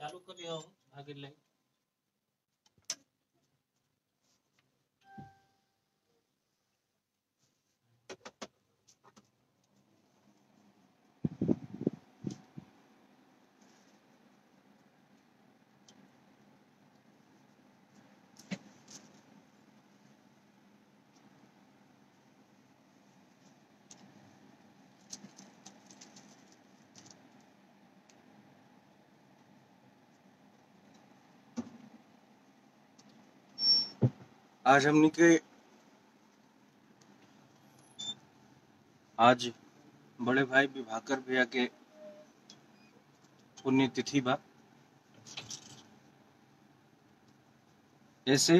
चालू कर दिया आगे लाइट आज हमनी के आज बड़े भाई विभाकर भैया के पुण्यतिथि बा ऐसे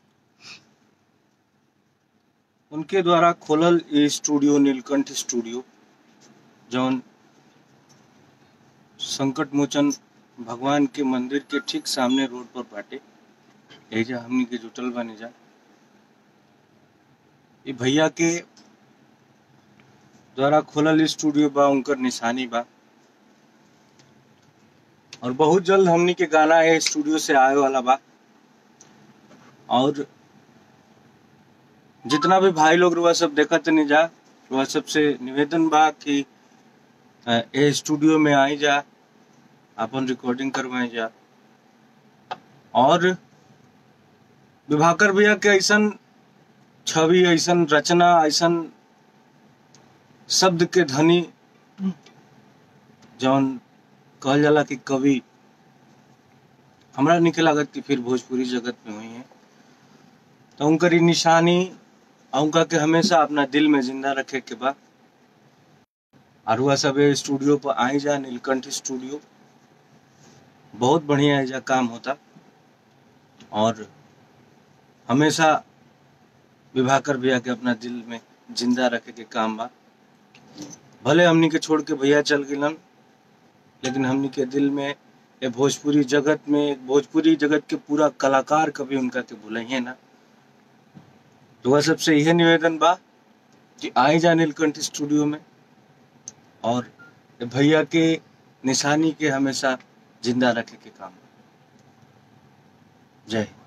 उनके द्वारा खोलल ये स्टूडियो नीलकंठ स्टूडियो जौन संकट मोचन भगवान के मंदिर के ठीक सामने रोड पर बाटे एजा हमनी के जुटल बानी जा ये भैया के द्वारा खोलल स्टूडियो बा उनकर निशानी बा और बहुत जल्द हमनी के गाना है स्टूडियो से आए वाला बा और जितना भी भाई लोग रुआ सब देखत नहीं जा रुआ सबसे निवेदन बा कि अ, ए स्टूडियो में आई जा अपन रिकॉर्डिंग करवाए जा और विभाकर भैया के ऐसन छवि ऐसन रचना ऐसन शब्द के धनी जौन कहल जाला कि कवि हमरा निके लागत कि फिर भोजपुरी जगत में हुई है तो उनकर ई निशानी आ उनका के हमेशा अपना दिल में जिंदा रखे के बा और हुआ सब ये स्टूडियो पर आई जा नीलकंठ स्टूडियो बहुत बढ़िया है जा काम होता और हमेशा विभाकर भैया के अपना दिल में जिंदा रखे के काम बा भले हमनी के छोड़ के भैया चल गिलन लेकिन हमनी के दिल में ये भोजपुरी जगत में भोजपुरी जगत के पूरा कलाकार कभी उनका के भूलिए ना तो वह सबसे यह निवेदन बा कि आई जा नीलकंठ स्टूडियो में और ये भैया के निशानी के हमेशा जिंदा रखे के काम बा। जय हिंद।